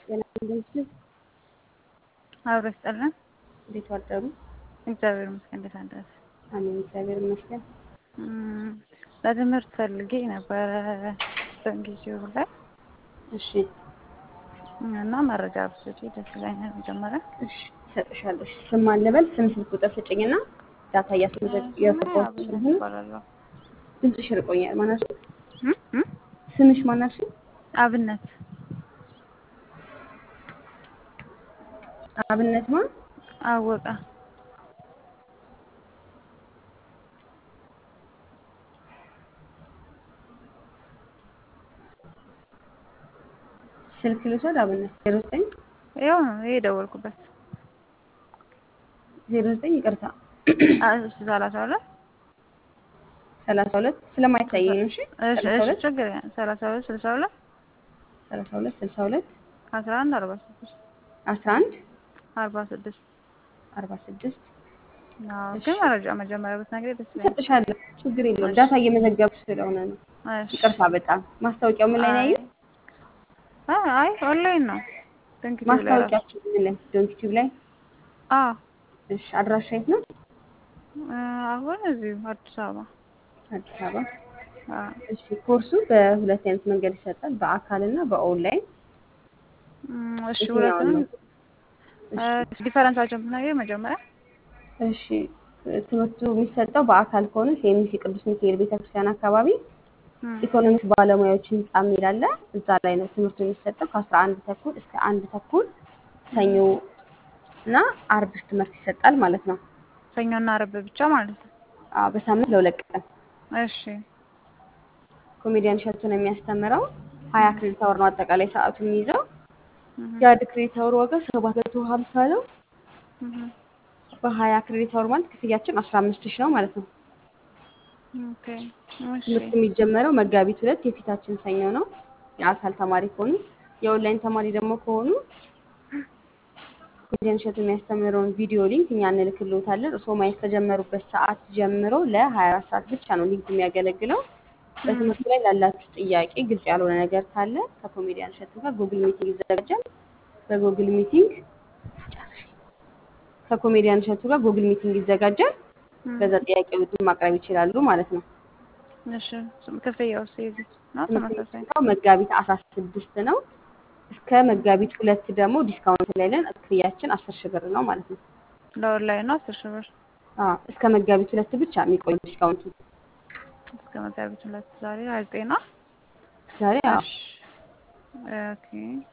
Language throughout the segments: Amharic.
ጤና እንደምትችል አብሮ ይስጠልን። እንዴት ዋደሩ? እግዚአብሔር ይመስገን። እንዴት አደረ? አሜን፣ እግዚአብሔር ይመስገን። እም፣ ለትምህርት ፈልጌ ነበረ በእንግሊዝኛው ላይ እሺ፣ እና መረጃ ብትሰጪ ደስ ይለኛል። መጀመሪያ እሺ፣ እሰጥሻለሁ። እሺ፣ ስም ማን ልበል? ስም ስልክ ቁጥር ስጭኝና ዳታ እያስመዘግ እያስገባሁ ስለሆነ ይባላለሁ። ድምፅሽ ርቆኛል። ማናሽ እም እም ስምሽ ማናሽ? አብነት አብነት ማ አወቀ ስልክ ልውሰድ? አብነት ዜሮ ዘጠኝ ይኸው ነው ይሄ የደወልኩበት ዜሮ ዘጠኝ ይቅርታ እሺ ሰላሳ ሁለት ሰላሳ ሁለት ስለማይታየኝ ነው። እሺ እሺ ሰላሳ እሺ ሁለት ችግር የለም። ሰላሳ ሁለት ስልሳ ሁለት ሰላሳ ሁለት ስልሳ ሁለት አስራ አንድ አርባ ስድስት አስራ አንድ አርባ ስድስት አርባ ስድስት አዎ፣ እሺ። ግን መረጃ መጀመሪያ ብትነግሪኝ ደስ ይለኛል። እሰጥሻለሁ። ችግር የለውም። ዳታ እየመዘገብኩ ስለሆነ ነው። እሺ ይቅርታ በጣም ማስታወቂያው ምን ላይ ነው ያየው? አይ አይ ኦንላይን ነው ድንክ ቲቪ ላይ ራሱ ማስታወቂያችን ምን ላይ? ዶንት ቲዩብ ላይ። አዎ እሺ አድራሻ የት ነው? እ፣ አሁን እዚሁ አዲስ አበባ አዲስ አበባ። አዎ እሺ ኮርሱ በሁለት አይነት መንገድ ይሰጣል፣ በአካል እና በኦንላይን። እም፣ እሺ የትኛውን ሁለቱንም ነው? እሺ ዲፈረንሳቸውን ብትነግሪኝ መጀመሪያ እሺ ትምህርቱ የሚሰጠው በአካል ከሆነ ሴሚሲ ቅዱስ ሚካኤል ቤተክርስቲያን አካባቢ እም፣ ኢኮኖሚክስ ባለሙያዎች ህንጻ የሚል አለ። እዛ ላይ ነው ትምህርቱ የሚሰጠው ከአስራ አንድ ተኩል እስከ አንድ ተኩል ሰኞ እና አርብ ትምህርት ይሰጣል ማለት ነው። ሰኞና አርብ ብቻ ማለት ነው። አዎ በሳምንት ለሁለት ቀን እሺ ኮሜዲያን እሸቱ ነው የሚያስተምረው። ሀያ ክሬዲት አወር ነው አጠቃላይ ሰዓቱ የሚይዘው። እህ የአንድ ክሬዲት አወር ዋጋ ሰባት መቶ ሀምሳ ነው። እህ በሀያ ክሬዲት አወር ማለት ክፍያችን አስራ አምስት ሺህ ነው ማለት ነው። ኦኬ እሺ ትምህርት የሚጀመረው መጋቢት ሁለት የፊታችን ሰኞ ነው። የአካል ተማሪ ከሆኑ የኦንላይን ተማሪ ደግሞ ከሆኑ ኮሜዲያን እሸቱ የሚያስተምረውን ቪዲዮ ሊንክ እኛ እንልክልዎታለን። እርስዎ ማየት ከጀመሩበት ሰዓት ጀምሮ ለሀያ አራት ሰዓት ብቻ ነው ሊንክ የሚያገለግለው። በትምህርቱ ላይ ላላችሁ ጥያቄ ግልጽ ያልሆነ ነገር ካለ ከኮሜዲያን እሸቱ ጋር ጉግል ሚቲንግ ይዘጋጃል። በጉግል ሚቲንግ ከኮሜዲያን እሸቱ ጋር ጉግል ሚቲንግ ይዘጋጃል። እም፣ በዛ ጥያቄዎችን ማቅረብ ይችላሉ ማለት ነው። እሺ ክፍያውስ የዚህ ነው ትምህርት ተመሳሳይ? የሚሰጠው መጋቢት አስራ ስድስት ነው። እስከ መጋቢት ሁለት ደግሞ ዲስካውንት ላይ ነን። ክፍያችን አስር ሺህ ብር ነው ማለት ነው። ለኦንላይን ነው አስር ሺህ ብር አዎ እስከ መጋቢት ሁለት ብቻ የሚቆይ ዲስካውንቱ እስከ መጋቢት ሁለት ዛሬ ሀያ ዘጠኝ ነው። ዛሬ። አዎ እሺ ኦኬ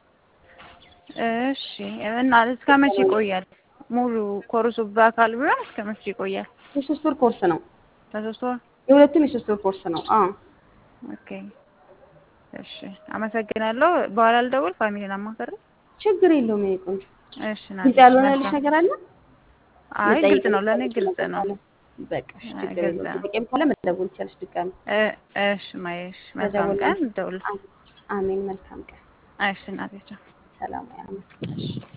እሺ እና እስከ መቼ ይቆያል? ሙሉ ኮርሱ በአካል ቢሆን እስከ መቼ ይቆያል? የሶስት ወር ኮርስ ነው። ለሶስት ወር የሁለቱም የሶስት ወር ኮርስ ነው። አዎ ኦኬ እሺ አመሰግናለሁ። በኋላ ልደውል ፋሚሊን አማከር። ችግር የለውም። የእኔ ቆንጆ እሺ ና ግልጽ ያልሆነልሽ ነገር አለ? አይ መጠየቅ ግልጽ ነው፣ ለእኔ የምትፈልጊው ግልጽ ነገር ነው። ካለ በቃ እሺ፣ አይ ችግር ግልጽ የለውም። ነው። ጥያቄም ካለ መደወል ይቻልሽ ድጋሚ እ- እሺ ማየሽ መልካም ቀን ተደወልኩ። ደውል። አሜን። መልካም ቀን። እሺ እናቴ ቻው። ሰላም ያመ እሺ